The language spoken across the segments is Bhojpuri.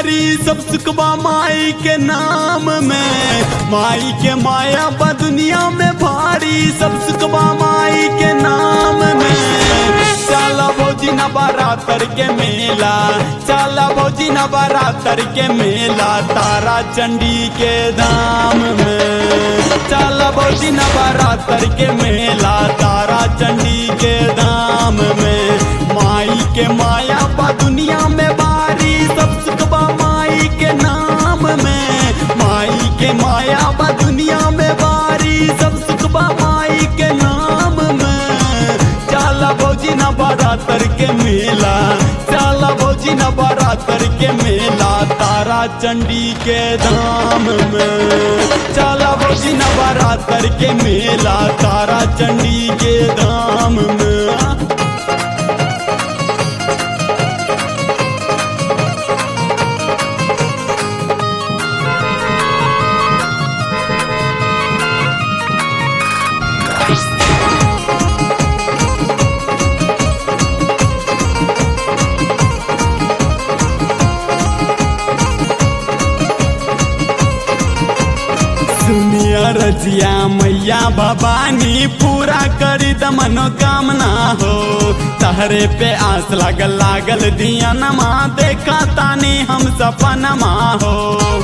बारी सब सुखबा माई के नाम में माई के माया बा दुनिया में भारी सब सुखबा माई के नाम में चला भौजी न बारातर के मेला चला भौजी न बारातर के मेला तारा चंडी के धाम में चला भौजी न बारातर के मेला तारा चंडी के धाम में माई के माया बा दुनिया में बारी सब सुखबा माई के नाम में माई के माया बा दुनिया में बारी सब सुखबा माई के नाम में चला भौजी न बारातर के मेला चला भौजी न बारातर के मेला तारा चंडी के धाम में चला भौजी न बारातर के मेला तारा चंडी के धाम में सुनिया रजिया मैया भवानी पूरा करी द मनोकामना हो तहरे पे आस लागल लागल दिया नमा देखा तानी हम सपनमा हो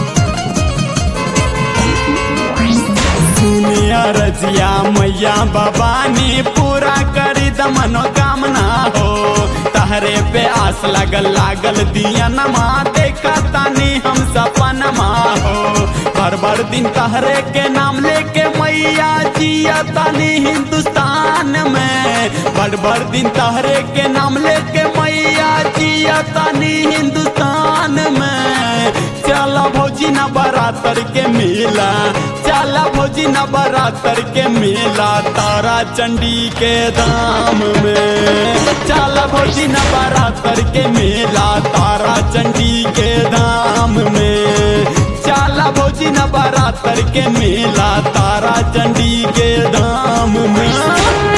सुनिया रजिया मैया भवानी पूरा करी द मनोकामना हो तहरे पे आस लगल लागल दिया नमा देखा तानी हम सपनमा हो भर भर दिन तहरे के नाम लेके मैया जिया तानी हिंदुस्तान में भर भर दिन तहरे के नाम लेके मैया जिया तानी हिंदुस्तान में चला भौजी न बरातर के मेला चला भौजी न बरातर के मेला तारा चंडी के धाम में चला भौजी न बरातर के मेला तारा चंडी के धाम में चला भौजी न बरातर के मेला तारा चंडी के धाम में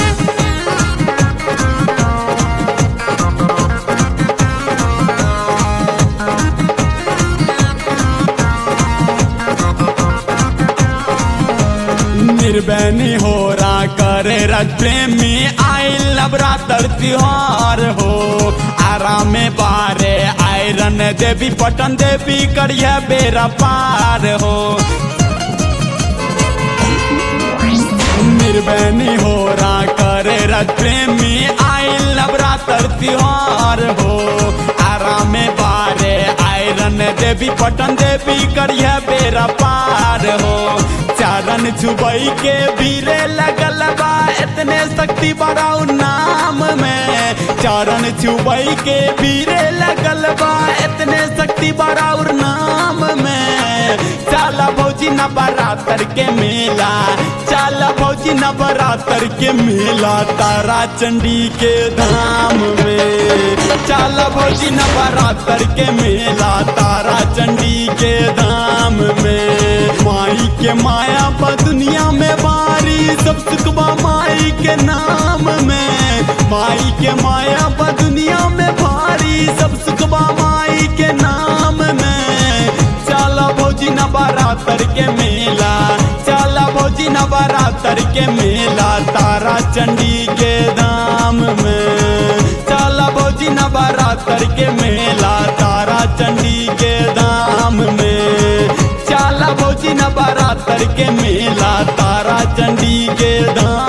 निर्बैनी हो रा करे रज प्रेमी आई लबरातर त्योहार हो आराम बारे आयरन देवी पटन देवी करिए बेरा पार हो निर्बैनी हो रा करे रज प्रेमी आई लबरातर त्योहार हो आराम बारे आयरन देवी पटन देवी करिए बेरा पार हो चारण छुबई के भीरे लगल बा इतने शक्ति बड़ाऊ नाम में चारण छुबई के भीरे लगल बा इतने शक्ति बड़ाऊ नाम में चाला भौजी न बरातर के मेला चाला भौजी न बरातर के मेला तारा चंडी के धाम में चाला भौजी न बरातर के मेला तारा चंडी के धाम में माई के माया बा दुनिया में बारी सब सुखबा माई के नाम में माई के माया बा दुनिया में भारी सब सुखबा माई के नाम में चला भौजी न बारातर के मेला चला भौजी न बारातर के मेला तारा चंडी के धाम में चला भौजी न बारातर के मेला तारा चंडी के धाम में चला भौजी न बारातर के मेला तारा चंडी के धाम